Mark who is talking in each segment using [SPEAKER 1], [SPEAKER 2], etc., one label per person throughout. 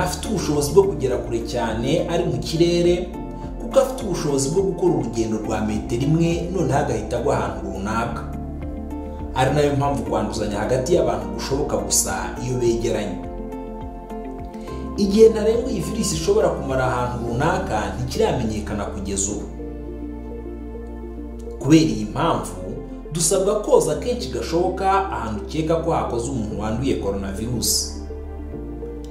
[SPEAKER 1] afite ubushobozi bwo kugera kure cyane ari mu kirere kuko afite ubushobozi bwo gukora urugendo rwa metero imwe noneho agahita agwa ahantu runaka ari nayo mpamvu kwanduzanya hagati y'abantu gushoboka gusa iyo begeranye igihe ntarengwa iyi virus ishobora kumara ahantu runaka ntikiramenyekana kugeza ubu kubera iyi mpamvu dusabwa koza kenshi gashoboka ahantu ukeka ko hakoze umuntu wanduye koronavirusi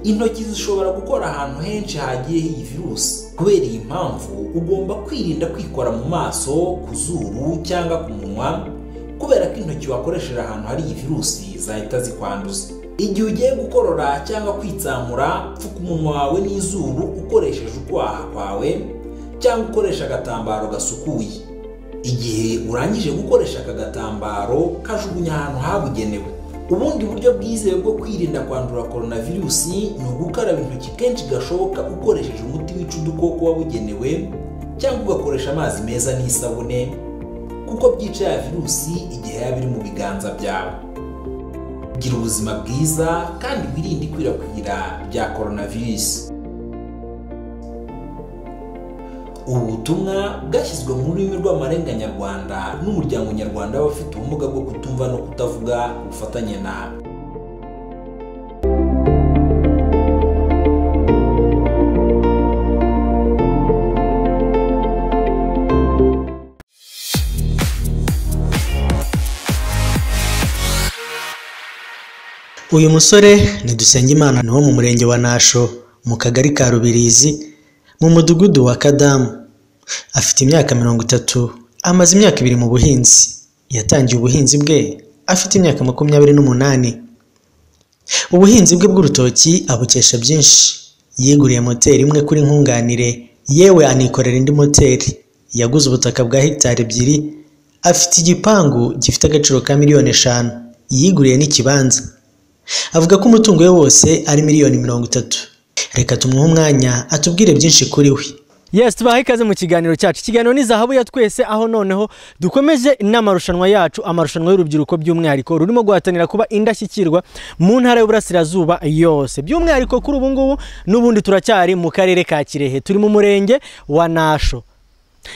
[SPEAKER 1] intoki zishobora gukora ahantu henshi hagiye iyi virusi kubera iyi mpamvu ugomba kwirinda kwikora mu maso ku zuru cyangwa ku munwa kubera ko intoki wakoresheje ahantu hari iyi virusi zahita zikwanduza igihe ugiye gukorora cyangwa kwitsamura pfuka umunwa wawe n'izuru ukoresheje ukwaha kwawe cyangwa ukoresha agatambaro gasukuye igihe urangije gukoresha aka gatambaro kajugunya ahantu habugenewe ubundi buryo bwizewe bwo kwirinda kwandura koronavirusi ni ugukaraba intoki kenshi gashoboka ukoresheje umuti wica udukoko wabugenewe cyangwa ugakoresha amazi meza n'isabune kuko byica ya virusi igihe yaba iri mu biganza byawe gira ubuzima bwiza kandi wirinde ikwirakwira rya koronavirusi ubu butumwa bwashyizwe mu rurimi rw'amarenga nyarwanda n'umuryango nyarwanda w'abafite ubumuga bwo kutumva no kutavuga ubufatanye nawe
[SPEAKER 2] uyu musore ni Dusengimana ni wo mu murenge wa nasho mu kagari ka rubirizi mu mudugudu wa kadamu afite imyaka mirongo itatu amaze imyaka ibiri mu buhinzi yatangiye ubuhinzi bwe afite imyaka makumyabiri n'umunani ubuhinzi bwe bw'urutoki abukesha byinshi yiguriye moteri imwe kuri nkunganire yewe anikorera indi moteri yaguze ubutaka bwa hegitari ebyiri afite igipangu gifite agaciro ka miliyoni eshanu yiguriye n'ikibanza avuga ko umutungo we wose ari miliyoni mirongo itatu reka tumuhe umwanya atubwire byinshi kuri we
[SPEAKER 3] yes tubaha ikaze mu kiganiro cyacu ikiganiro ni zahabu ya twese aho noneho dukomeje n'amarushanwa yacu amarushanwa y'urubyiruko by'umwihariko rurimo guhatanira kuba indashyikirwa mu ntara y'uburasirazuba yose by'umwihariko kuri ubu ngubu n'ubundi turacyari mu karere ka kirehe turi mu murenge wa nasho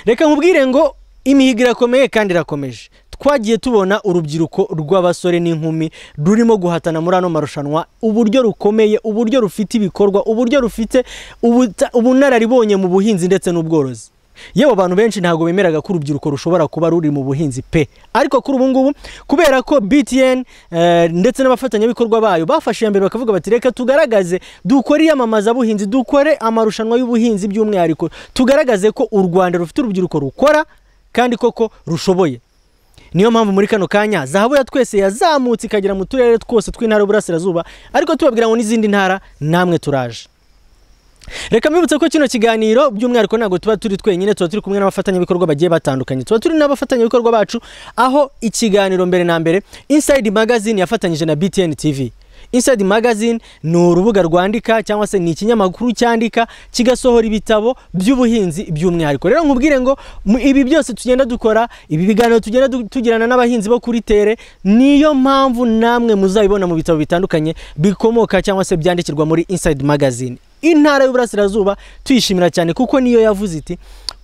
[SPEAKER 3] reka nkubwire ngo imihigo irakomeye kandi irakomeje twagiye tubona urubyiruko rw'abasore n'inkumi rurimo guhatana muri ano marushanwa uburyo rukomeye uburyo rufite ibikorwa uburyo rufite ubuta- ubunararibonye mu buhinzi ndetse n'ubworozi yewe abantu benshi ntabwo bemeraga ko urubyiruko rushobora kuba ruri mu buhinzi pe ariko kuri ubu ngubu kubera ko btn eh, ndetse n'abafatanyabikorwa bayo bafashe iya mbere bakavuga bati reka tugaragaze dukore iyamamazabuhinzi dukore amarushanwa y'ubuhinzi by'umwihariko tugaragaze ko u rwanda rufite urubyiruko rukora kandi koko rushoboye niyo mpamvu muri kano kanya zahabu ya twese yazamutse ikagera mu turere twose tw'intara y'uburasirazuba ariko tubabwira ngo n'izindi ntara namwe turaje reka mbibutse ko kino kiganiro by'umwihariko ntabwo tuba turi twenyine tuba turi kumwe n'abafatanyabikorwa bagiye batandukanye tuba turi n'abafatanyabikorwa bacu aho ikiganiro mbere na mbere inside magazine yafatanyije na btn tv inside magazine ni urubuga rwandika cyangwa se ni ikinyamakuru cyandika kigasohora ibitabo by'ubuhinzi by'umwihariko rero nkubwire ngo mu- ibi byose tugenda dukora ibi biganiro tugenda du- tugirana n'abahinzi bo kuri tere niyo mpamvu namwe muzabibona mu bitabo bitandukanye bikomoka cyangwa se byandikirwa muri inside magazine intara y'uburasirazuba tuyishimira cyane kuko niyo yavuze iti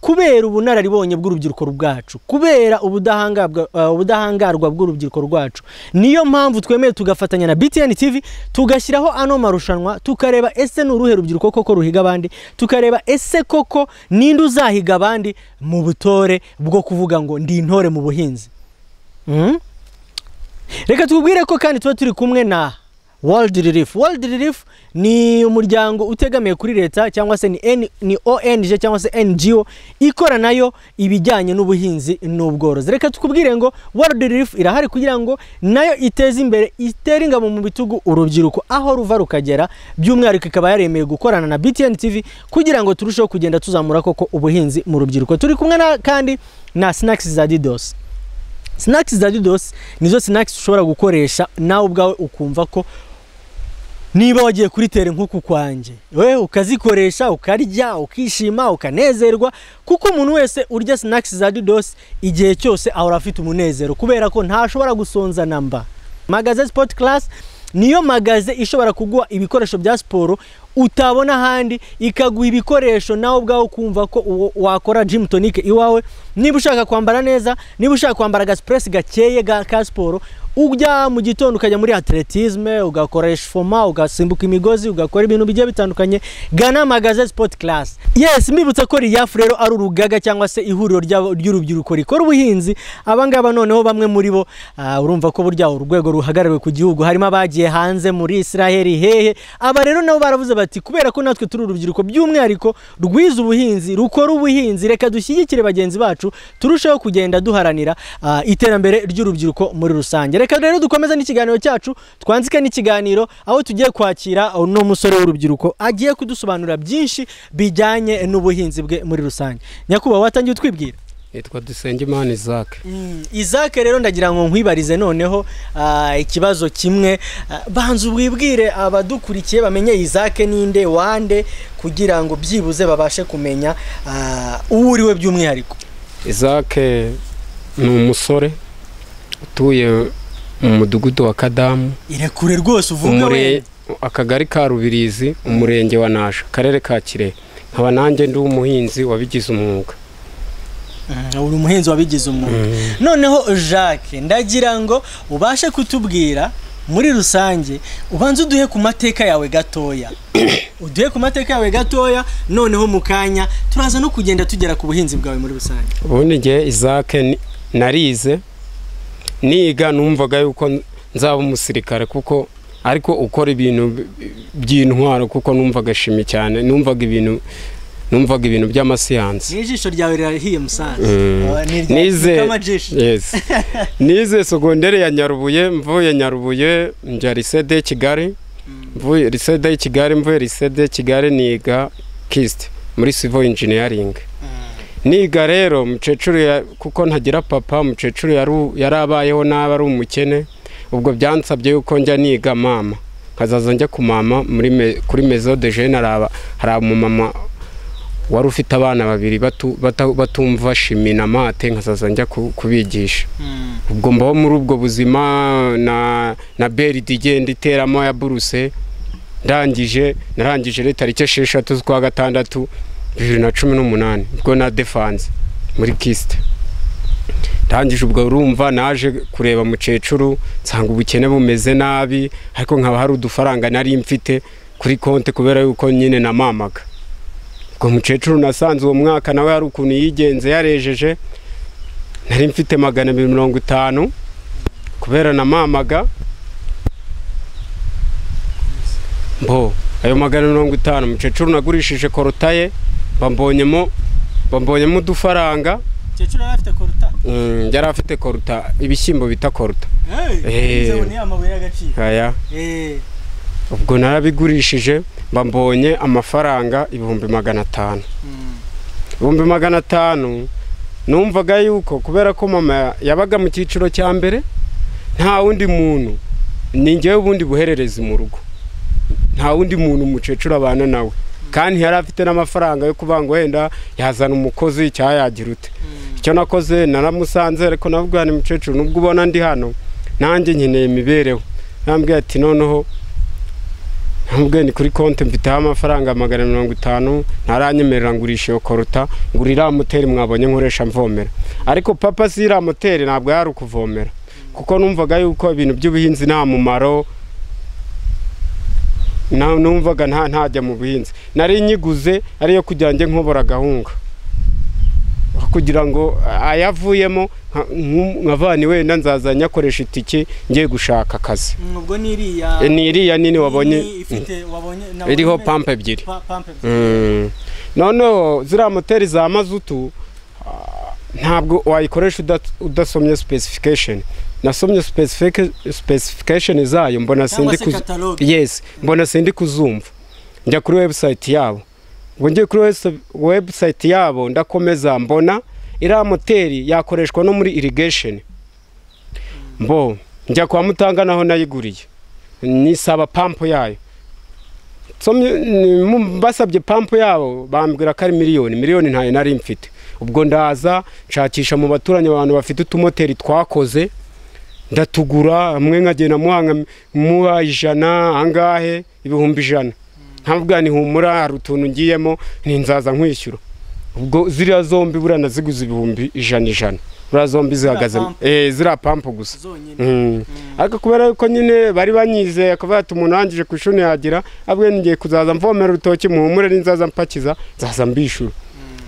[SPEAKER 3] kubera ubunararibonye bw'urubyiruko bwacu kubera ubudahangarwa eh, ubudahangarwa bw'urubyiruko rwacu niyo mpamvu twemeye tugafatanya na btn tv tugashyiraho ano marushanwa tukareba ese ni uruhe rubyiruko koko ruhiga abandi tukareba ese koko ninde uzahiga abandi mu butore bwo kuvuga ngo ndi intore mu buhinzi Mm? reka tubwire ko kandi tuba turi kumwe na world relief world relief ni umuryango utegamiye kuri leta cyangwa se ni, N, ni ong cyangwa se ngo ikora nayo ibijyanye n'ubuhinzi n'ubworozi reka tukubwire ngo world relief irahari kugira ngo nayo iteze imbere itere ingabo mu bitugu urubyiruko aho ruva rukagera by'umwihariko ikaba yaremeye gukorana na btn tv kugira ngo turusheho kugenda tuzamura koko ubuhinzi mu rubyiruko turi kumwe na kandi na snacks za didos snacks za didos nizo snacks ushobora gukoresha nawe ubwawe ukumva ko niba wagiye kuri tere nk'uku kwanjye we ukazikoresha ukarya ukishima ukanezerwa kuko umuntu wese urya snacks za didos igihe cyose ahora afite umunezero kubera ko ntashobora gusonza namba magaze sport class niyo magaze ishobora kuguha ibikoresho bya siporo utabona ahandi ikaguha ibikoresho nawe ubwawe ukumva ko uwo- wakora jimu tonike iwawe niba ushaka kwambara neza niba ushaka kwambara agasipuresi gakeye ga ka siporo ujya mu gitondo ukajya muri atletisme ugakoresha foma ugasimbuka imigozi ugakora ibintu bigiye bitandukanye gana magaze sipoti karasi yesi mbibutsa ko riyafu rero ari urugaga cyangwa se ihuriro ry'abo- ry'urubyiruko rikora ubuhinzi abangaba noneho bamwe muri bo ah, urumva ko burya urwego ruhagarariwe ku gihugu harimo abagiye hanze muri israheli hehe aba rero nabo baravuze bati kubera ko natwe turi urubyiruko by'umwihariko rwize ubuhinzi rukora ubuhinzi reka dushyigikire bagenzi bacu turusheho kugenda duharanira ah, iterambere ry'urubyiruko muri rusange reka rero dukomeze n'ikiganiro cyacu twanzike n'ikiganiro aho tugiye kwakira uno musore w'urubyiruko agiye kudusobanurira byinshi bijyanye n'ubuhinzi bwe muri rusange nyakubahwa watangiye utwibwira
[SPEAKER 4] yitwa dusengimana isaac
[SPEAKER 3] izake rero ndagira ngo nkwibarize noneho ah, ikibazo kimwe Ah, banza wibwire abadukurikiye bamenye izake ninde wande kugira ngo byibuze babashe kumenya ah, uwo uri we by'umwihariko
[SPEAKER 4] isaac ni umusore utuye mu mudugudu wa kadamu
[SPEAKER 3] irekure rwose uvuge
[SPEAKER 4] umure-
[SPEAKER 3] we
[SPEAKER 4] akagari ka rubirizi umurenge wa nasha akarere ka kirehe nkaba nanjye ndi umuhinzi wabigize umwuga
[SPEAKER 3] Mm, uri umuhinzi wabigize umwuga noneho jacques ndagira ngo ubashe kutubwira muri rusange ubanze uduhe ku mateka yawe gatoya uduhe ku mateka yawe gatoya noneho mu kanya turaza no kugenda tugera ku buhinzi bwawe muri rusange
[SPEAKER 4] ubundi igihe isaac ni- narize niga numvaga yuko nzaba umusirikare kuko ariko ukora ibintu bi- by'intwaro kuko numvaga shimi cyane numvaga ibintu numvaga ibintu by'amasiyansi
[SPEAKER 3] n'ijisho ryawe rirahiye musanze
[SPEAKER 4] Mm.
[SPEAKER 3] Oh, ni irya-
[SPEAKER 4] Nize-
[SPEAKER 3] ni kamajisho.
[SPEAKER 4] Yes. nize segonderi ya nyarubuye mvuye nyarubuye njya lisede ya kigali mvuye lisede ya kigali mvuye lisede ya kigali niga kist muri civil engineering niga rero mukecuru ya- kuko ntagira papa mukecuru yaru- yari abayeho nabi ari umukene ubwo byansabye yuko njya niga mama nkazaza njya ku mama muri me- kuri mezo de jene hari aba- hari umumama wari ufite abana babiri batu- bata- batumva shimi na mate nkazaza njya ku- kubigisha
[SPEAKER 3] Mm.
[SPEAKER 4] ubwo mbaho muri ubwo buzima na na beride igenda iteramo ya buruse ndangije narangije rero tariki esheshatu z'ukwa gatandatu bibiri na cumi n'umunani ubwo na defanse muri kisite ndangije ubwo urumva naje kureba mukecuru nsanga ubukene bumeze nabi ariko nkaba hari udufaranga nari mfite kuri konti kubera yuko nyine namamaga ubwo mukecuru nasanze uwo mwaka nawe hari ukuntu yigenze yarejeje nari mfite magana abiri mirongo itanu kubera namamaga mbo ayo magana mirongo itanu mukecuru nagurishije korotaye bambonyemo bambonyemo udufaranga
[SPEAKER 3] Mukecuru yari afite koruta
[SPEAKER 4] Mm, yari afite koruta ibishyimbo bita koruta
[SPEAKER 3] Hey,
[SPEAKER 4] Eh.
[SPEAKER 3] nze ubu ni amabuye y'agaciro
[SPEAKER 4] aya
[SPEAKER 3] Eh,
[SPEAKER 4] ubwo narabigurishije mbambonye amafaranga ibihumbi magana atanu
[SPEAKER 3] mm.
[SPEAKER 4] ibihumbi magana atanu numvaga yuko kubera ko mama yabaga mu cyiciro cya mbere nta wundi muntu ni njyewe ubundi buhererezi mu rugo nta wundi muntu umukecuru abana nawe kandi yari afite n'amafaranga yo kuvuga ngo wenda yazana umukozi cyayagira ute icyo nakoze naramusanze ariko navuga ni mukecuru nubwo ubona ndi hano nanjye nkeneye imibereho nambwiye ati noneho ntamubwiye ni kuri konti mfiteho amafaranga magana mirongo itanu ntaranyemerera ngurisha iyo koruta ngura iriya moteri mwabonye nkoresha mvomera ariko papa si iriya moteri ntabwo yari ukuvomera kuko numvaga yuko ibintu by'ubuhinzi nta mumaro na- numvaga nta ntajya mu buhinzi nari nyiguze ariyo kugira ngo njye nkobora agahunga kugira ngo ayavuyemo nka- nku- nkavani wenda nzaza nyakoresha itike ngiye gushaka akazi
[SPEAKER 3] ubwo ni iriya
[SPEAKER 4] E, ni iriya nini wabonye
[SPEAKER 3] ni ifite wabonye nabonye
[SPEAKER 4] iriho
[SPEAKER 3] imeze-
[SPEAKER 4] pampa ebyiri
[SPEAKER 3] pa- pampe ebyiri.
[SPEAKER 4] Mm. noneho ziriya moteri za mazutu ah, ntabwo wayikoresha udat- udasomye specification nasomye specifica- specification zayo mbona
[SPEAKER 3] Cyangwa
[SPEAKER 4] sindi
[SPEAKER 3] se
[SPEAKER 4] kuz-
[SPEAKER 3] catalogue.
[SPEAKER 4] yes mbona sindi kuzumva njya kuri website yabo ngo njye kuri wes- website yabo ndakomeza mbona iriya moteri yakoreshwa no muri irrigation mbo njya kwa mutanga naho nayiguriye nisaba pampo yayo nsomye ni- mu- basabye pampo yabo bambwira ko ari miliyoni miliyoni ntayo nari mfite ubwo ndaza nshakisha mu baturanyi abantu bafite utumoteri twakoze ndatugura hamwe nkagenda muhanga muba ijana angahe ibihumbi ijana ntabwo nihumura hari utuntu ngiyemo ntinzaza nkwishyura ubwo ziriya zombi buriya naziguze ibihumbi ijana ijana buriya zombi zihagaze
[SPEAKER 3] pampu.
[SPEAKER 4] eh, ziriya pampu gusa
[SPEAKER 3] zonyine
[SPEAKER 4] Mm. ariko kubera yuko nyine bari banyizeye akavuga ati umuntu wangije ku ishuri yagira abwe ngiye kuzaza mvomera urutoki muhumure n'inzaza mpakiza nzaza mbishura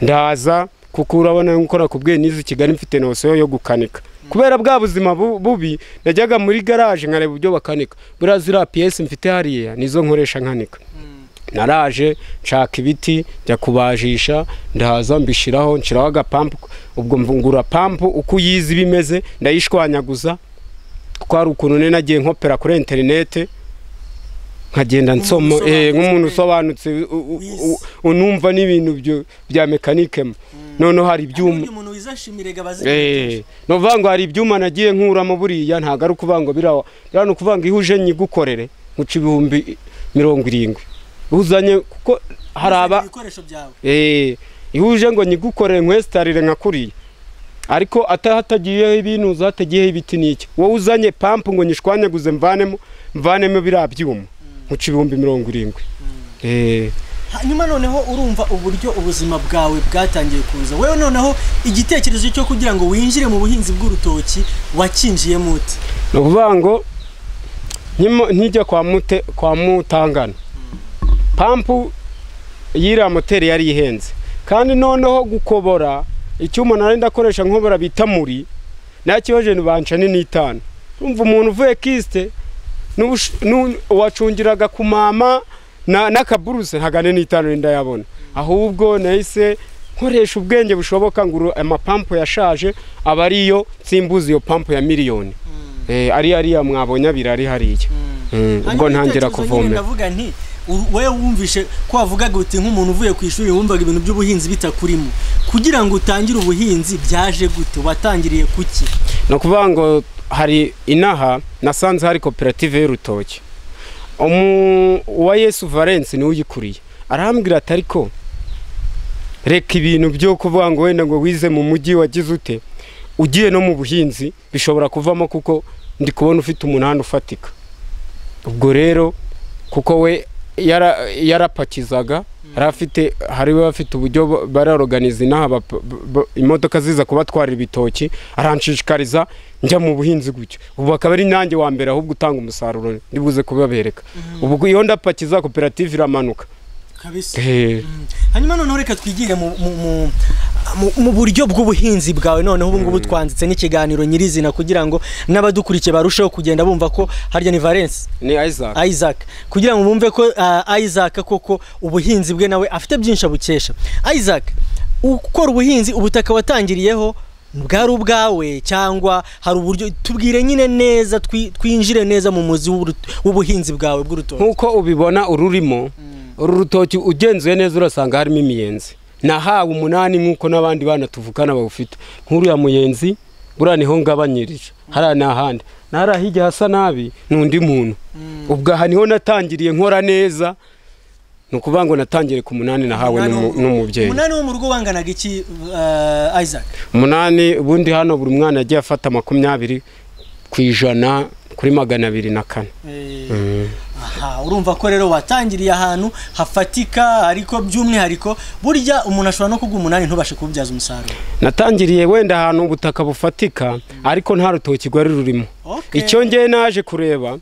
[SPEAKER 4] ndaza kuko urabona nkora ku bwenge nize i kigali mfite nosiyo yo gukanika kubera bwa buzima bu- bubi najyaga muri garaje nkareba ibyo bakanika buriya ziriya piyesi mfite hariya nizo nkoresha nkanika naraje nshaka ibiti njya kubajisha ndaza mbishyiraho nshyiraho agapampu ubwo mvungura pampu uko uyizi bimeze ndayishwanyaguza kuko hari ukuntu nari nagiye nkopera kuri interinete nkagenda nsoma eh, nk'umuntu usobanutse u- u- u- unumva n'ibintu byo- bya mekanikemo noneho hari ibyuma
[SPEAKER 3] uyu muntu wizashimire abazi
[SPEAKER 4] Eh, ni ukuvuga ngo hari ibyuma nagiye nkuramo buriya ntabwo ari ukuvuga ngo birawa biriya ni ukuvuga ngo iyo uje nyigukorere nkuca ibihumbi mirongo irindwi uzanye kuko hari aba
[SPEAKER 3] ibikoresho byawe
[SPEAKER 4] Eh, iyo uje ngo nyigukorere nkwesitarire nkakuriye ariko atahatagiyeho ibintu uzatagiyeho ibiti n'iki wowe uzanye pampu ngo nyishwanyaguze mvanemo mvanemo biriya byuma nkuca ibihumbi mirongo irindwi Eh,
[SPEAKER 3] hanyuma noneho urumva uburyo ubuzima bwawe bwatangiye kuza wowe noneho igitekerezo cyo kugira ngo winjire mu buhinzi bw'urutoki wakinjiyemo uti
[SPEAKER 4] ni ukuvuga ngo nkimo- nkijya kwa mute kwa mutangana pampu y'iriya moteri yari ihenze kandi noneho gukobora icyuma nari ndakoresha nkobora bita muri nakibaje ntibanca ni n'itanu urumva umuntu uvuye kisite n'ubush- n'u- uwacungiraga ku mama na- n'akaburuse ntago ni n'itanu ndayabona ahubwo nahise nkoresha ubwenge bushoboka ngo uru- amapampu yashaje aba ariyo nsimbuza iyo pampu ya miliyoni Eh, ari ariya mwabonye abiri ari hariya Mm, ubwo
[SPEAKER 3] Hanyuma
[SPEAKER 4] ntangira
[SPEAKER 3] igitekerezo nyine
[SPEAKER 4] kuvomera
[SPEAKER 3] ndavuga nti u- wowe wumvishe ko wavugaga uti nk'umuntu uvuye ku ishuri wumvaga ibintu by'ubuhinzi bitakurimo kugira ngo utangire ubuhinzi byaje gute watangiriye kuki
[SPEAKER 4] ni ukuvuga ngo hari inaha nasanze hari koperative y'urutoki Umu- uwa yesu valence niwe uyikuriye arambwira ati ariko reka ibintu byo kuvuga ngo wenda ngo wize mu mujyi wagize ute ugiye no mu buhinzi bishobora kuvamo kuko ndi kubona ufite umunani ufatika ubwo rero kuko we yara- yarapakizaga yari afite hari we bafite uburyo bo- bararoganiza inaha bap- bo- imodoka ziza kubatwarira ibitoki aranshishikariza njya mu buhinzi gutyo ubu akaba ari nanjye wa mbere ahubwo utanga umusaruro ndi buze kubabereka ubwo iyo ndapakiza koperative iramanuka
[SPEAKER 3] kabisa
[SPEAKER 4] Eh,
[SPEAKER 3] hanyuma noneho reka twigire mu, mu, mu, mu, mu buryo bw'ubuhinzi bwawe noneho ubu ngubu twanditse n'ikiganiro nyirizina kugira ngo n'abadukurikiye barusheho kugenda bumva ko harya ni Valence
[SPEAKER 4] ni isaac
[SPEAKER 3] Isaac kugira ngo bumve ko ah, Isaac koko ubuhinzi bwe nawe afite byinshi abukesha Isaac ukora ubuhinzi ubutaka watangiriyeho bwari ubwawe cyangwa hari uburyo tubwire nyine neza twi- twinjire neza mu muzi w'uru- w'ubuhinzi bwawe bw'urutoki
[SPEAKER 4] nkuko ubibona ururimo uru rutoki ugenzuye neza urasanga harimo imiyenzi nahawe umunani nkuko n'abandi bana tuvukana bawufite nk'uriya muyenzi buriya niho ngabanyirije hariya ni ahandi nahariya hirya hasa nabi ni undi muntu ubwo aha niho natangiriye nkora neza ni ukuvuga ngo natangire ku munani nahawe n'umu- n'umubyeyi
[SPEAKER 3] umunani wo mu rugo wanganaga iki uh, Isaac
[SPEAKER 4] umunani ubundi hano buri mwana yagiye afata makumyabiri ku ijana kuri magana abiri na kane
[SPEAKER 3] aha urumva ko rero watangiriye ahantu hafatika ariko by'umwihariko burya umuntu ashobora no kugwa umunani ntubashe kububyaza umusaruro
[SPEAKER 4] natangiriye wenda ahantu ubutaka bufatika ariko nta rutoki rwari rurimo
[SPEAKER 3] Okay.
[SPEAKER 4] icyo ngewe naje kureba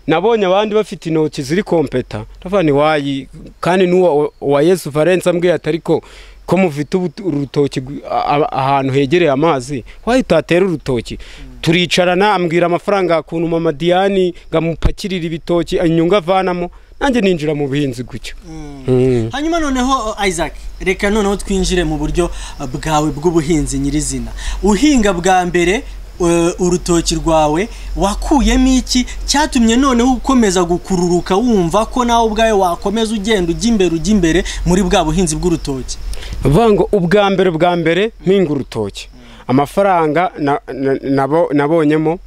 [SPEAKER 4] nabonye abandi bafite intoki ziri kompeta ndavuga ni wayi kandi n'uwa wa yesu valence ambwiye ati ariko ko mufite ubu- urutoki gu- a- a- ahantu hegereye amazi wayi utatera urutoki turicarana ambwira amafaranga ukuntu mama diane ngo amupakirire ibitoki inyungu avanamo nanjye ninjira mu buhinzi gutyo Mm.
[SPEAKER 3] hanyuma noneho uh, Isaac reka noneho twinjire mu buryo uh, bwawe bw'ubuhinzi nyirizina uhinga bwa mbere uh, urutoki rwawe wakuyemo iki cyatumye noneho ukomeza gukururuka wumva ko nawe ubwawe wakomeza ugenda ujya imbere ujya imbere muri bwa buhinzi bw'urutoki
[SPEAKER 4] vuga ngo ubwa mbere bwa mbere mpinga urutoki amafaranga na- na- nabo- nabonyemo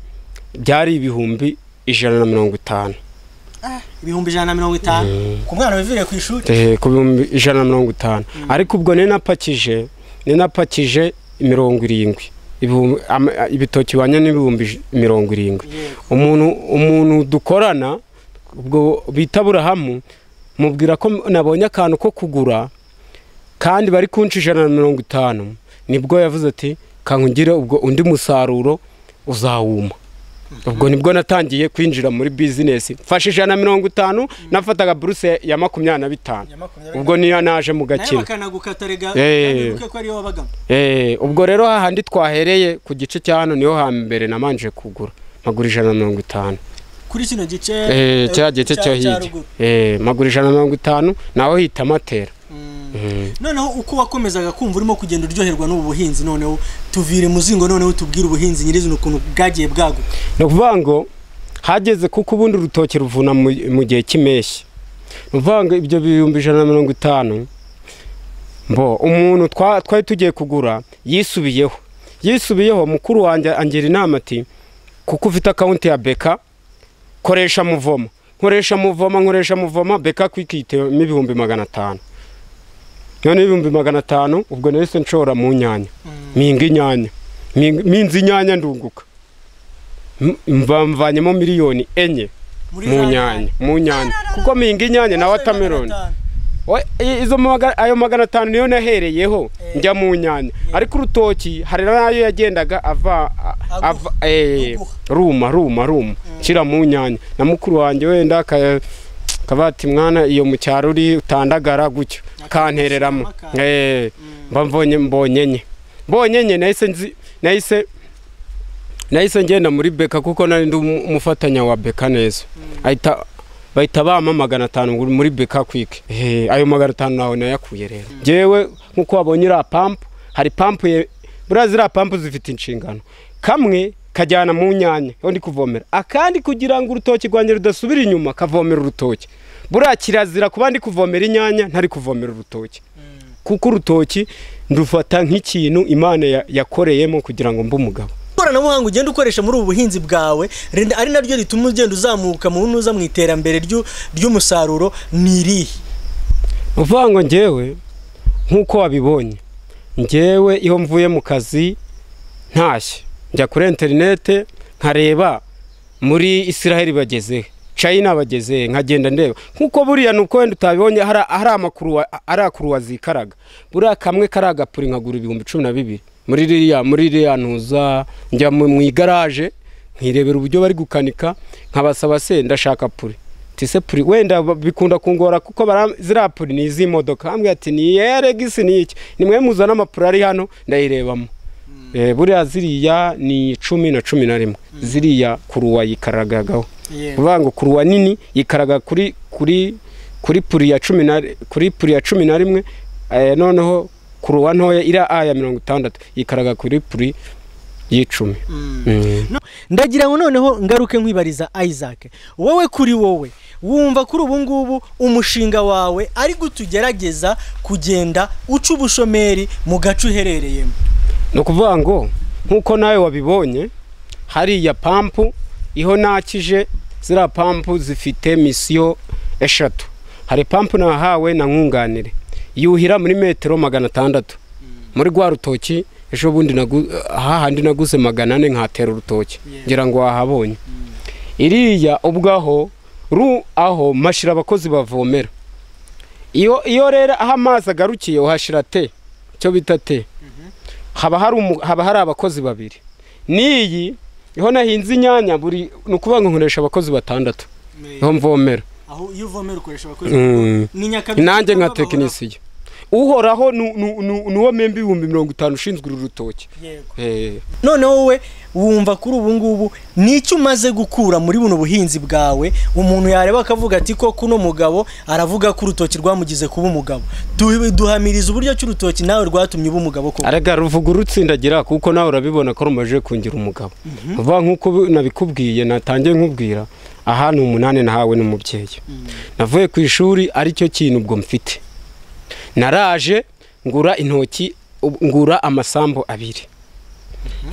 [SPEAKER 4] byari ibihumbi ijana na mirongo itanu
[SPEAKER 3] ibihumbi ijana na mirongo itanu ku mwana wiviriye ku ishuri
[SPEAKER 4] Eh, ku bihumbi ijana na mirongo itanu ariko ubwo nari napakije nari napakije mirongo irindwi Ibihumbi- ama- ibitoki bihwanye n'ibihumbi ij- mirongo irindwi umuntu umuntu dukorana ubwo bita burahamu mubwira ko nabonye akantu ko kugura kandi bari kunca ijana na mirongo itanu nibwo yavuze ati kankugire ubwo undi musaruro uzawuma ubwo nibwo natangiye kwinjira muri bizinesi mfashe ijana na mirongo itanu nafataga buruse ya makumyabiri na bitanu ubwo niyo naje mu gakino Eh. Eh, ubwo rero hahandi twahereye ku gice cya hano niho hambere nabanje kugura magura ijana na mirongo itanu
[SPEAKER 3] kuri kino gice
[SPEAKER 4] Eh,
[SPEAKER 3] eh,
[SPEAKER 4] cya gice
[SPEAKER 3] cya-
[SPEAKER 4] cyo
[SPEAKER 3] cya
[SPEAKER 4] hirya
[SPEAKER 3] ruguru.
[SPEAKER 4] Eh, magura ijana na mirongo itanu naho hita amatera Mm.
[SPEAKER 3] noneho uko wakomezaga kumva urimo kugenda uryoherwa n'ubu buhinzi noneho tuvire muzingo noneho tubwire ubuhinzi nyirizina ukuntu bwagiye bwaguka
[SPEAKER 4] ni ukuvuga ngo hageze kuko ubundi urutoki ruvuna mu mu gihe cy'impeshyi ni ukuvuga ngo ibyo bihumbi ijana na mirongo itanu mbo umuntu twa- twari tugiye kugura yisubiyeho yisubiyeho mukuru wanjye angira inama ati kuko ufite akawunti ya beka koresha muvoma nkoresha muvoma nkoresha muvoma beka kwikitemo ibihumbi magana atanu noneho ibihumbi magana atanu ubwo nahise nshora mu nyanya mpinga inyanya mpinga- minza inyanya ndunguka M- mva mvanyemo miliyoni enye mu nyanya mu nyanya kuko mpinga inyanya na watermelon We- i- izo maga- ayo magana atanu niyo nahereyeho njya mu nyanya ariko urutoki hari n'ayo yagendaga ava a- ava eh,
[SPEAKER 3] Ruguha.
[SPEAKER 4] ruma ruma ruma nshyira mu nyanya na mukuru wanjye wenda aka- akavuga ati mwana iyo mu cyaro uri utandagara gutyo kantereramo
[SPEAKER 3] akantu.
[SPEAKER 4] Eh, mba mbonye mbonye nye mbonye nye nahise nzi nahise nahise ngenda muri beka kuko nari ndi umu- umufatanya wa beka neza ahita bahita bampa magana atanu ngo uri muri beka kwike Eh, ayo magana atanu nawe nayakuye rero njyewe nk'uko wabonye iriya pampu hari pampu ye buriya ziriya pampu zifite inshingano kamwe kajyana mu nyanya aho ndi kuvomera akandi kugira ngo urutoki rwanjye rudasubira inyuma kavomera urutoki buriya kirazira kuba ndi kuvomera inyanya ntari kuvomera urutoki kuko urutoki ndufata nk'ikintu imana ya- yakoreyemo kugira ngo mbe umugabo
[SPEAKER 3] ikoranabuhanga ugenda ukoresha muri ubu buhinzi bwawe rinda- ari naryo rituma ugenda uzamuka mu ntuza mu iterambere ryu- ry'umusaruro ni irihe
[SPEAKER 4] uvuga ngo njyewe nk'uko wabibonye njyewe iyo mvuye mu kazi ntashye njya kuri interinete nkareba muri israel bagezehe china bagezehe nkagenda ndeba nk'uko buriya ni uko wenda utabibonye hari hari amakuru wa- hari akuru wazikaraga buriya kamwe kari agapuri nkagura ibihumbi cumi na bibiri muri ririya muri ririya ntuza njya mu mu igaraje nkirebera uburyo bari gukanika nkabasaba se ndashaka puri tise puri wenda ba- bikunda kungora kuko bara- ziriya puri ni iz'imodoka hambwe ati ni iya regisi ni iki ni mwe muzana amapuri ari hano ndayirebamo Eh, buriya ziriya ni cumi na cumi na rimwe ziriya kuruwa yikaragagaho uvuga ngo kuruwa nini yikaraga kuri kuri kuri puri ya cumi na kuri puri ya cumi na rimwe eh, noneho kuruwa ntoya iriya a ya mirongo itandatu yikaraga kuri puri y'icumi Mm.
[SPEAKER 3] ndagira ngo noneho ngaruke nkwibariza isaac wowe kuri wowe wumva kuri ubu ngubu umushinga wawe ari gutugerageza kugenda uca ubushomeri mu gace uherereyemo
[SPEAKER 4] ni ukuvuga ngo nk'uko nawe wabibonye hariya pampu iho nakije ziriya pampu zifite misiyo eshatu hari pampu nahawe na nkunganire yuhira muri metero magana atandatu muri rwa rutoki ejo bundi nagu- hahandi naguze magana ane nkatera urutoki ngira ngo wahabonye iriya ubwaho ru aho mashira abakozi bavomera iyo iyo rero aho amazi agarukiye uhashira te icyo bita te haba hari umu- haba hari abakozi babiri n'iyi iho nahinze inyanya buri ni ukuvuga ngo nkoresha abakozi batandatu niho mvomera
[SPEAKER 3] aho iyo uvomera ukoresha abakozi
[SPEAKER 4] Mm.
[SPEAKER 3] ni nyakabyeyi
[SPEAKER 4] nanjye nka
[SPEAKER 3] babahoraho.
[SPEAKER 4] tekinisiye uhoraho ni- ni- ni ni uwo memba ibihumbi mirongo itanu ushinzwe uru rutoki
[SPEAKER 3] Yego.
[SPEAKER 4] Eh.
[SPEAKER 3] noneho wowe wumva kuri ubu ngubu ni icyo umaze gukura muri buno buhinzi bwawe umuntu yareba akavuga ati ko kuno mugabo aravuga ko urutoki rwamugize kuba umugabo Du- duhamiriza uburyo ki urutoki nawe rwatumye uba umugabo koko
[SPEAKER 4] arega ruvuga urutsindagira kuko nawe urabibona ko rumaze kungira umugabo vuba nk'uko nabikubwiye natangiye nkubwira aha ni umunani nahawe n'umubyeyi navuye ku ishuri aricyo kintu ubwo mfite naraje ngura intoki ubu- ngura amasambu abiri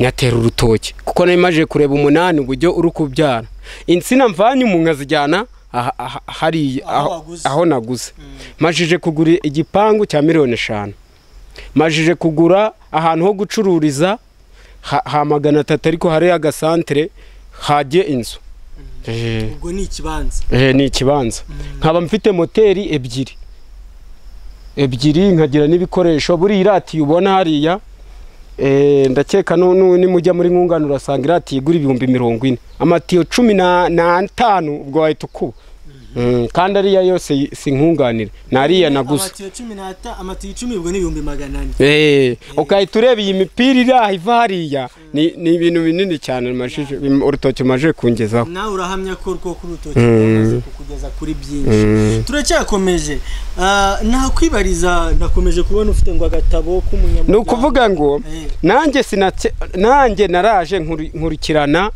[SPEAKER 4] nyatera urutoki kuko nari maze kureba umunani uburyo uri kubyara insina mvanye umuntu azijyana aha- aha- hariya
[SPEAKER 3] Aho
[SPEAKER 4] aho-
[SPEAKER 3] waguze.
[SPEAKER 4] aho naguze majije kugura igipangu cya miliyoni eshanu majije kugura ahantu ho gucururiza ha, ha magana atatu ariko hari agasantere hajye inzu Eh,
[SPEAKER 3] ubwo ni ikibanza
[SPEAKER 4] eh, ni ikibanza nkaba mfite moteri ebyiri ebyiri nkagira n'ibikoresho buriya irati ubona hariya eh, ndakeka nu- nu- nimujya muri nkungano urasanga irati igura ibihumbi mirongo ine amatiyo cumi na- n'atanu ubwo wahita ukuba Mm, kandi ariya yose y- si nkunganire ni ariya naguze
[SPEAKER 3] amatiyo cumi n'ata amatiyo icumi ubwo ni ibihumbi magana ane
[SPEAKER 4] Eh, ugahita ureba iyi mipira iri aha iva hariya ni ni ibintu binini cyane bimajije- bim- urutoki rumaze kungezaho
[SPEAKER 3] nawe urahamya ko rwo ku rutoki rwamaze kukugeza kuri byinshi turacyakomeje Ah, nakwibariza nakomeje kubona ufite ngo agatabo k'umunyamuryango
[SPEAKER 4] ni ukuvuga ngo
[SPEAKER 3] Eh.
[SPEAKER 4] nanjye sinake- nanjye naraje nkuri- nkurikirana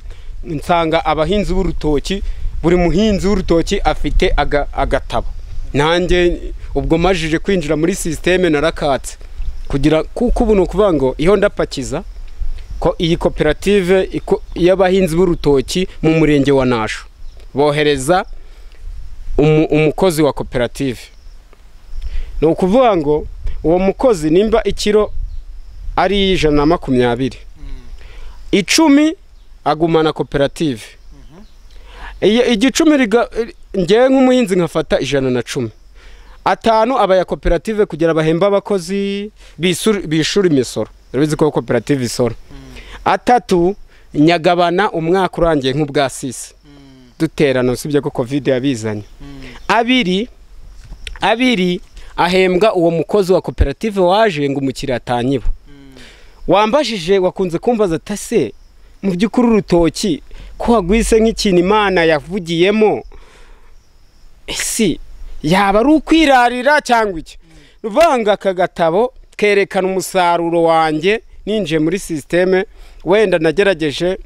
[SPEAKER 4] nsanga abahinzi b'urutoki buri muhinzi w'urutoki afite aga- agatabo nanjye ubwo majije kwinjira muri sisiteme narakatse kugira kuko ubu ni ukuvuga ngo iyo ndapakiza ko iyi koperative iko- y'abahinzi b'urutoki mu murenge wa nasho bohereza umu- umukozi wa koperative ni ukuvuga ngo uwo mukozi nimba ikiro ari ijana na makumyabiri icumi agumana koperative Iyo- igicumi riga- ngewe nk'umuhinzi nkafata ijana na cumi atanu aba ya koperative kugira bahembe abakozi bisur- bishyura imisoro urabizi ko koperative isora atatu nyagabana umwaka urangiye nk'ubwa sisi duterana usibye ko kovide yabizanye abiri abiri ahembwa uwo mukozi wa koperative waje ngo umukiriya atanyiba wambajije wakunze kumbaza atase mu by'ukuri urutoki ko wagwise nk'ikintu imana yavugiyemo ese yaba ari ukwirarira cyangwa iki ruvanga aka gatabo kerekana umusaruro wanjye ninjiye muri sisiteme wenda nagerageje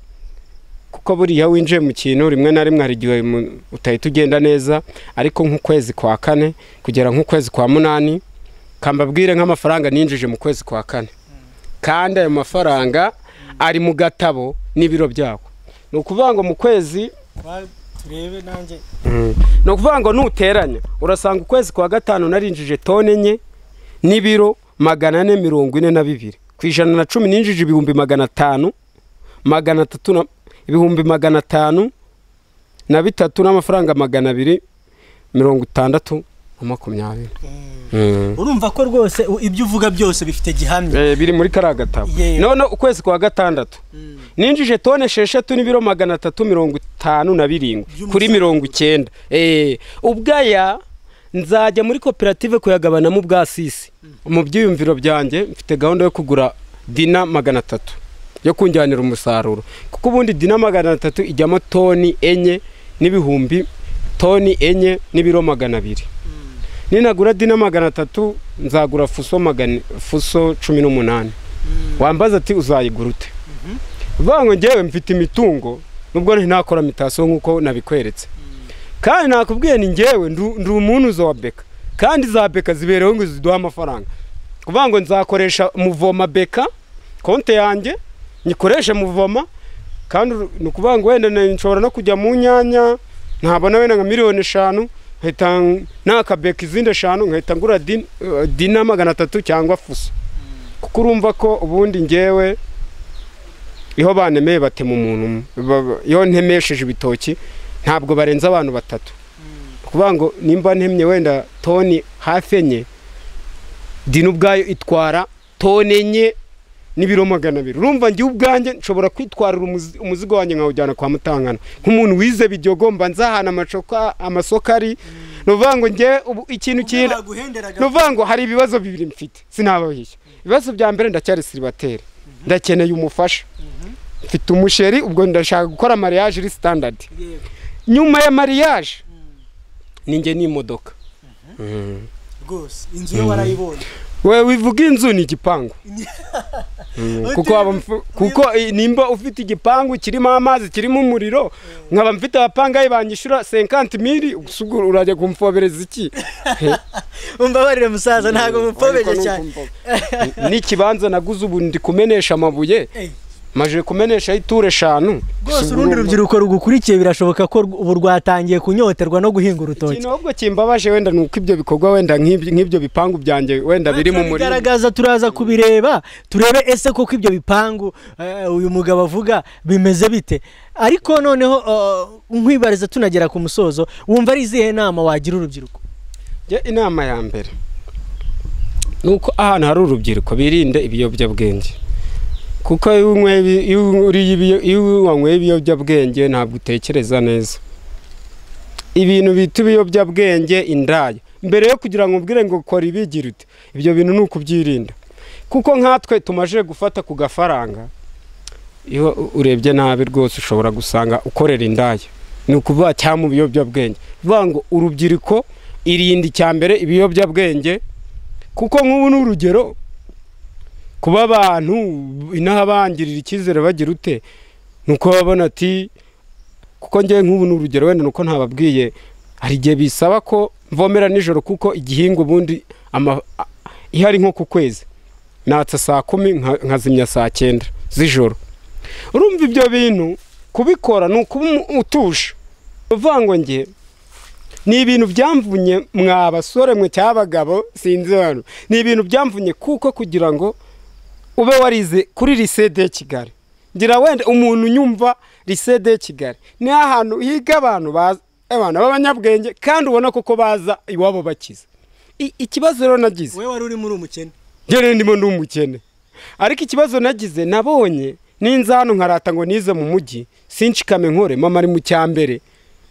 [SPEAKER 4] kuko buriya winjiye mu kintu rimwe na rimwe hari igihe mu- utahita ugenda neza ariko nk'ukwezi kwa kane kugera nk'ukwezi kwa munani kambabwire nk'amafaranga ninjije mu kwezi kwa kane kandi ayo mafaranga ari mu gatabo n'ibiro byako ni ukuvuga ngo mu kwezi
[SPEAKER 3] Ba- turebe nanjye
[SPEAKER 4] ni ukuvuga ngo nuteranya urasanga ukwezi kwa gatanu narinjije tone enye n'ibiro magana ane mirongo ine na bibiri ku ijana na cumi ninjije ibihumbi magana atanu magana atatu na ibihumbi magana atanu na bitatu n'amafaranga magana abiri mirongo itandatu na makumyabiri Mm.
[SPEAKER 3] urumva ko rwose u- ibyo uvuga byose bifite gihamya
[SPEAKER 4] Eh, biri muri kariya gatabo
[SPEAKER 3] Yego.
[SPEAKER 4] none ukwezi kwa gatandatu ninjije tone esheshatu n'ibiro magana atatu mirongo itanu na birindwi kuri mirongo icyenda Eh, ubwaya nzajya muri koperative kuyagabanamo ubwa sisi mu byiyumviro byanjye mfite gahunda yo kugura dina magana atatu yo kunjyanira umusaruro kuko ubundi dina magana atatu ijyamo toni enye n'ibihumbi toni enye n'ibiro magana abiri ninagura dina magana atatu nzagura fuso magana fuso cumi n'umunani wambaza ati uzayigura ute vuga ngo ngewe mfite imitungo nubwo ntinakora imitasiyo nk'uko nabikweretse kandi nakubwiye ni ngewe ndu- ndi umuntu wa beka kandi za beka ziberewe ngo ziduhe amafaranga kuvuga ngo nzakoresha muvoma beka konti yanjye nyikoreshe muvoma kandi uru- ni ukuvuga ngo wenda na- nshobora no kujya mu nyanya ntabona wenda nka miliyoni eshanu nkahita n- nakabeka izindi eshanu nkahita ngura din- eh, dina magana atatu cyangwa fuso kuko urumva ko ubundi ngewe iho banemeye batema umuntu umwe. Ba- ba- iyo ntemesheje ibitoki ntabwo barenza abantu batatu kuvuga ngo nimba ntemye wenda toni hafi enye dina ubwayo itwara toni enye n'ibiro magana abiri urumva njye ubwanjye nshobora kwitwarira umuzi- umuzigo wanjye nkawujyana kwa mutangana nk'umuntu wize bidyogomba nzahana amacoka amasoko ari ni ukuvuga ngo njye ubu ikintu kira
[SPEAKER 3] baguhenderaga
[SPEAKER 4] ni ukuvuga ngo hari ibibazo bibiri mfite sinabahiye ibibazo bya mbere ndacyari siribateri ndakeneye umufasha mfite umusheri ubwo ndashaka gukora mariage iri sitandadi
[SPEAKER 3] Yego.
[SPEAKER 4] nyuma ya mariage ninjye n'imodoka
[SPEAKER 3] rwose inzu yo warayibonye
[SPEAKER 4] wowe wivuga inzu ni igipangu Mm, kuko waba mfu- kuko i- nimba ufite igipangu kirimo amazi kirimo umuriro nkaba mfite abapangayi banyishyura senkanti miri gusa ubwo urajya kumfobereza iki
[SPEAKER 3] umbabarire musaza ntabwo mupobeje
[SPEAKER 4] Ariko
[SPEAKER 3] cyane
[SPEAKER 4] ni ukumva- n'ikibanza naguze ubu ndi kumenesha amabuye
[SPEAKER 3] Eh.
[SPEAKER 4] maje kumenesha ituru eshanu
[SPEAKER 3] rwose urundi rubyiruko rugukurikiye birashoboka ko rw- ubu rwatangiye kunyoterwa no guhinga urutoki
[SPEAKER 4] ikintu ahubwo kimbabaje wenda ni uko ibyo bikorwa wenda nk'ibyo nk'ibyo bipangu byanjye wenda biri mu murima
[SPEAKER 3] bigaragaza turaza kubireba turebe ese koko ibyo bipangu eh, uyu mugabo avuga bimeze bite ariko noneho uh, nkwibariza tunagera ku musozo wumva ari izihe nama wagira urubyiruko
[SPEAKER 4] njye inama ya mbere ni uko ahantu hari urubyiruko birinde ibiyobyabwenge kuko iyo unyweye ibi- iyo uriye ibiyo- iyo wanyweye ibiyobyabwenge ntabwo utekereza neza ibintu bita ibiyobyabwenge indaya mbere yo kugira ngo ubwire ngo kora ibi gira uti ibyo bintu ni ukubyirinda kuko nkatwe tumaze gufata ku gafaranga iyo u- urebye nabi rwose ushobora gusanga ukorera indaya ni ukuvuga cyangwa mu biyobyabwenge bivuga ngo urubyiruko irinde icya mbere ibiyobyabwenge kuko nk'ubu ni urugero kuba abantu inaha bangirira icyizere bagira ute ni uko babona ati kuko ngewe nk'ubu ni urugero wenda ni uko ntababwiye hari igihe bisaba ko mvomera nijoro kuko igihingwa ubundi ama- a- iyo ari nko ku kwezi natsa saa kumi nka- nkazimya saa cyenda z'ijoro urumva ibyo bintu kubikora ni ukuba umu- utuje uvuga ngo njye ni ibintu byamvunye mwa basore mwe cyangwa abagabo sinzi hano ni ibintu byamvunye kuko kugira ngo ube warize kuri lisede ya kigali ngira wenda umuntu unyumva lisede ya kigali ni ahantu higa abantu baza abantu b'abanyabwenge kandi ubona koko baza iwabo bakize I- ikibazo rero nagize
[SPEAKER 3] wowe wari urimo uri umukene
[SPEAKER 4] njyewe ndimo ndi umukene ariko ikibazo nagize nabonye ninza hano nkarata ngo nize mu mujyi sinshikame nkore mama ari mu cyambere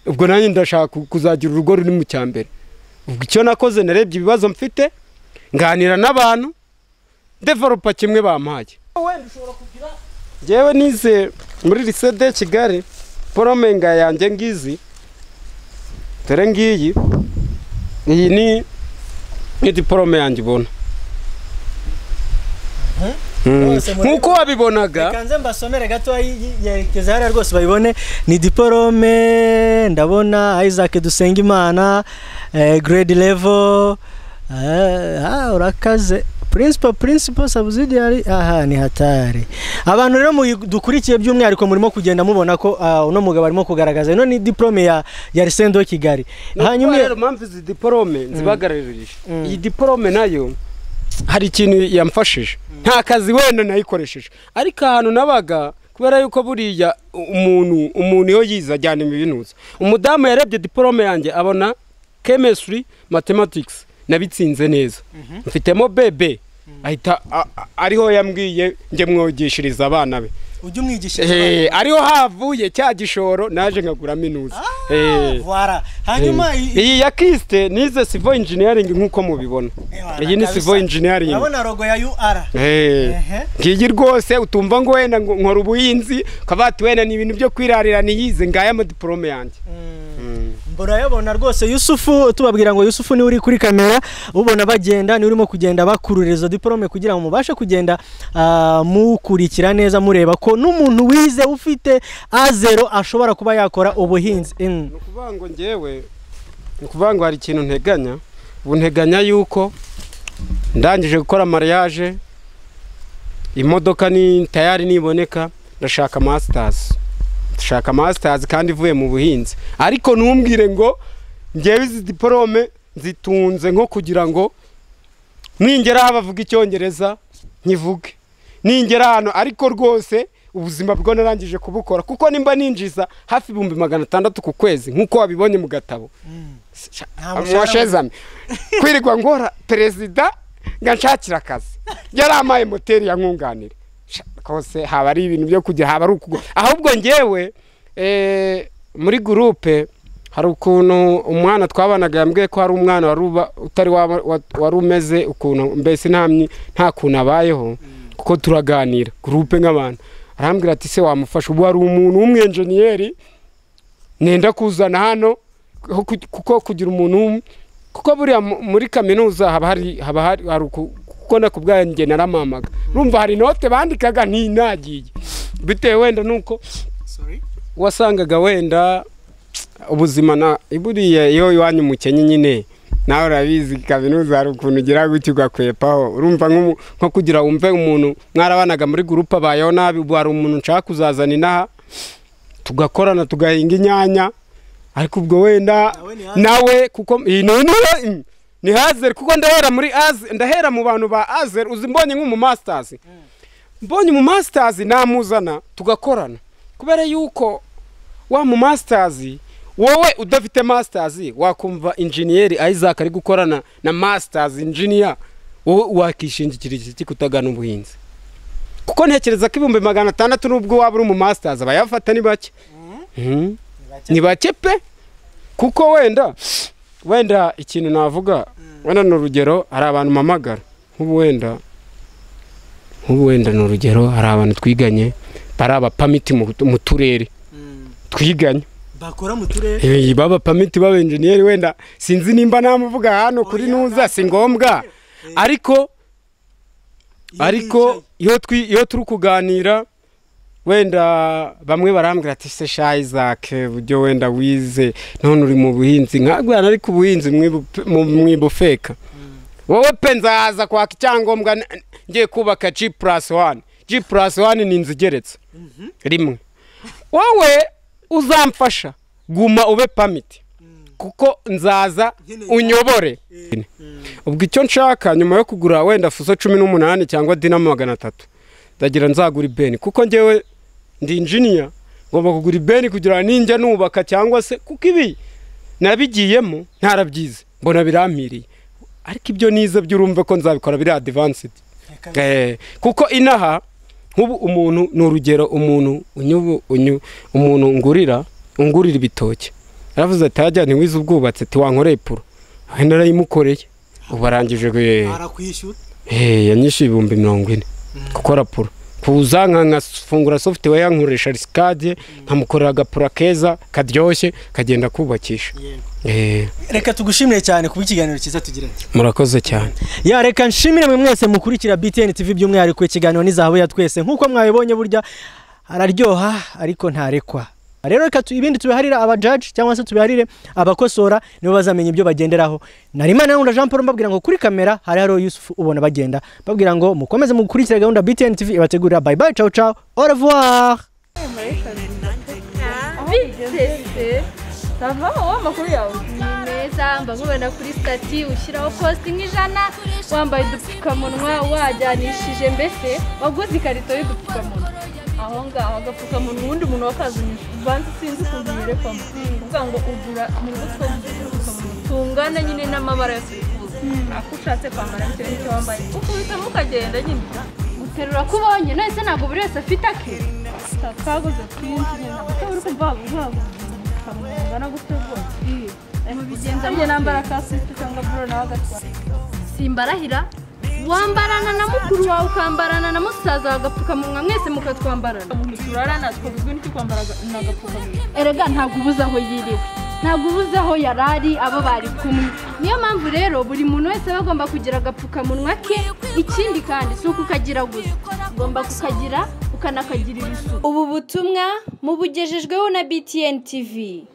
[SPEAKER 4] ubwo nanjye ndashaka ku- kuzagira urugo ruri mu cyambere ubwo icyo nakoze narebye ibibazo mfite nganira n'abantu developa kimwe bampaye njyewe nize muri lisede ya kigali poromenga yanjye ngizi dore ngiyi iyi ni ni diporome yanjye ubona
[SPEAKER 3] Bose muri-
[SPEAKER 4] nk'uko wabibonaga
[SPEAKER 3] kanze mbasomere gato yerekeza hariya rwose bayibone ni diporome ndabona isaac dusengimana eh, grade level eh, ah, urakaze principal principal subsidiary aha ni hatari abantu rero muyi- dukurikiye by'umwihariko murimo kugenda mubona ko ah, uno mugabo arimo kugaragaza ino ni diporome ya ya Lycée de Kigali hanyuma
[SPEAKER 4] hanyuma rero mpamvu izi diporome zibagaririje
[SPEAKER 3] Mm.
[SPEAKER 4] iyi diporome nayo hari ikintu yamfashije nta kazi wenda nayikoresheje ariko ahantu nabaga kubera yuko buriya u- umuntu umuntu iyo yize ajyana ibinuza umudamu yarebye diporome yanjye abona chemistry mathematics nabitsinze neza mfitemo bebe ahita a- a- ariho yambwiye njye mwogishiriza abana be
[SPEAKER 3] ujya umwigisha
[SPEAKER 4] Eh, ariho havuye cya gishoro naje nkaguramo inuza Eh.
[SPEAKER 3] Voilà. hanyuma i- i-
[SPEAKER 4] iyi ya kisite nize civil engineering nk'uko mubibona iyi ni civil engineering
[SPEAKER 3] urabona rogo ya UR
[SPEAKER 4] Eh.
[SPEAKER 3] Ehe.
[SPEAKER 4] ngiyi rwose utumva ngo wenda ngo nkora ubuhinzi ukaba wati wenda ni ibintu byo kwirarira niyize ngaya amadiporome yanjye
[SPEAKER 3] murayabona rwose yusufu tubabwira ngo yusufu niwe uri kuri kamera ubona bagenda niwe urimo kugenda bakurura izo diporome kugira ngo mubashe kugenda ah, mukurikira neza mureba ko n'umuntu wize ufite a zero ashobora kuba yakora ubuhinzi Mm.
[SPEAKER 4] ni ukuvuga ngo ngewe ni ukuvuga ngo hari ikintu nteganya ubu nteganya yuko ndangije gukora mariage imodoka ni tayari niboneka ndashaka masitazi ndashaka masitazi kandi ivuye mu buhinzi ariko ntumbwire ngo ngewe izi diporome zitunze nko kugira ngo ningera aho bavuga icyongereza nkivuge ningera hano ariko rwose ubuzima bwo narangije kubukora kuko nimba ninjiza hafi ibihumbi magana atandatu ku kwezi nk'uko wabibonye mu gatabo
[SPEAKER 3] Nta mushahara
[SPEAKER 4] mwashezame kwirirwa ngora perezida ngo nshakire akazi yari amaye moteri ya nkunganire Sha, rwose haba ari ibintu byo kujya haba ari ukugura ahubwo ngewe eh, muri gurupe hari ukuntu umwana twabanaga yambwiye ko hari umwana wari uba- utari waba- wa- wari umeze ukuntu mbese nta myi- nta kuntu abayeho kuko turaganira gurupe nk'abantu arambwira ati se wamufasha ubu hari umuntu w'umwenjeniyeri nenda kuzana hano ho ku- kuko kugira umuntu w'um- kuko buriya mu- muri kaminuza haba hari haba hari hari uku- kuko na kubwanjye naramamaga urumva hari inote bandikaga ntinagiye bitewe wenda nuko wasangaga wenda ubuzima na buriya iyo iwanyu mukenye nyine nawe urabizi kaminuza hari ukuntu ugira gutyo ugakwepaho urumva nk'umu- nko kugira wumve umuntu mwarabanaga muri gurupe abayeho nabi ubu hari umuntu nshaka kuzazana inaha tugakorana tugahinga inyanya ariko ubwo wenda
[SPEAKER 3] Nawe ni hazard.
[SPEAKER 4] nawe kuko iyi ni- ni- ni hazeri kuko ndahera muri azeri ndahera mu bantu ba azeri uzi mbonye nk'umumasitazi mbonye umu masitazi namuzana tugakorana kubera yuko wa mu masitazi wowe udafite masitazi wakumva injeniyeri isaac ari gukorana na masitazi injiniya wowe wakishingikira iki kutagana ubuhinzi kuko ntekereza ko ibihumbi magana atandatu n'ubwo waba uri mu masitazi abayafata ni bake Mhm. ni bake pe kuko wenda wenda ikintu navuga wenda ni urugero hari abantu mpamagara nk'ubu wenda nk'ubu wenda ni urugero hari abantu twiganye bari abapamiti mu mu turere twiganye
[SPEAKER 3] bakora mu turere
[SPEAKER 4] Eh, baba pamiti baba enjeniyeri wenda sinzi nimba namuvuga hano kuri nuza si ngombwa ariko ariko iyo twi- iyo turi kuganira wenda bamwe barambwira ati se sha Isaac buryo wenda wize none uri mu buhinzi nkawe ariko ubuhinzi mwibu- mu- mwibufeka wowe pe nzaza kwaka icyangombwa n- ngiye kubaka G plus one G plus one ni inzu igeretse rimwe wowe uzamfasha guma ube pamiti kuko nzaza unyobore ubwo icyo nshaka nyuma yo kugura wenda fuso cumi n'umunani cyangwa dinamo magana atatu ndagira nzagura ibeni kuko ngewe ndi injiniya ngomba kugura ibeni kugira ngo ninjya nubaka cyangwa se kuko ibi nabigiyemo ntarabyize mbona birampiriye ariko ibyo nize by'urumve ko nzabikora biri adivansidi Eh, kuko inaha nk'ubu umuntu ni urugero umuntu unyubu unyu umuntu ngurira ungurira ibitoki yaravuze ati hajya ntiwize ubwubatsi ati wankoreye puro aho narayimukoreye ubu arangije eh,
[SPEAKER 3] barakwishyura
[SPEAKER 4] eh, yanyishyuye ibihumbi mirongo ine gukora puro kuza nka- nkafungura software nkoresha risikade nkamukorera agapura keza karyoshye kagenda kubakisha Eh,
[SPEAKER 3] reka tugushimire cyane ku bw'ikiganiro cyiza tugiranye
[SPEAKER 4] murakoze cyane
[SPEAKER 3] ya reka nshimire mwe mwese mukurikira BTN TV by'umwihariko ikiganiro n'izahabu ya twese nk'uko mwabibonye burya araryoha ariko ntarekwa rero reka tu- ibindi tubiharire abajaji cyangwa se tubiharire abakosora nibo bazamenya ibyo bagenderaho narimana nkunda jean paul mbabwira ngo kuri kamera hari hariho yusufu ubona bagenda babwira ngo mukomeze mukurikire gahunda btn tv ibategurira bye bye ciao ciao au revoir
[SPEAKER 5] biteze sava wowe amakuru yawe ni meza mbakubona kuri stati ushyiraho posite nk'ijana wambaye udupfukamunwa wajyanishije mbese waguze ikarito y'udupfukamunwa aho ngaho agapfukamunwa ubundi umuntu wakazunyije ubanza sinzi ukuntu yerekwamo uvuga ngo ugura mu mutwe w'udupfukamunwa tungana nyine n'amabara yose wifuza ako ushatse kwambara bitewe n'icyo wambaye ukubitamo ukagenda nyine guterura ko ubonye none se ntabwo buri wese afite ake twaguze twinshi nyine uri kumva waguhaga gutya rwose ayo mubigenza njye nambara kasiti cyangwa buro nawe agatwara simbarahira wambarana na mukuru wawe ukambarana na musaza wawe agapfukamunwa mwese mukatwambarana umuntu turarana twabuzwe n'icyo kwambara agapfukamunwa erega ntabwo ubuze aho yiriwe ntabwo ubuze aho yari ari abo bari kumwe niyo mpamvu rero buri muntu wese aba agomba kugira agapfukamunwa ke ikindi kandi si uko ukagira gusa ugomba kukagira ukanakagirira isuku
[SPEAKER 6] ubu butumwa mubugejejweho na btn tv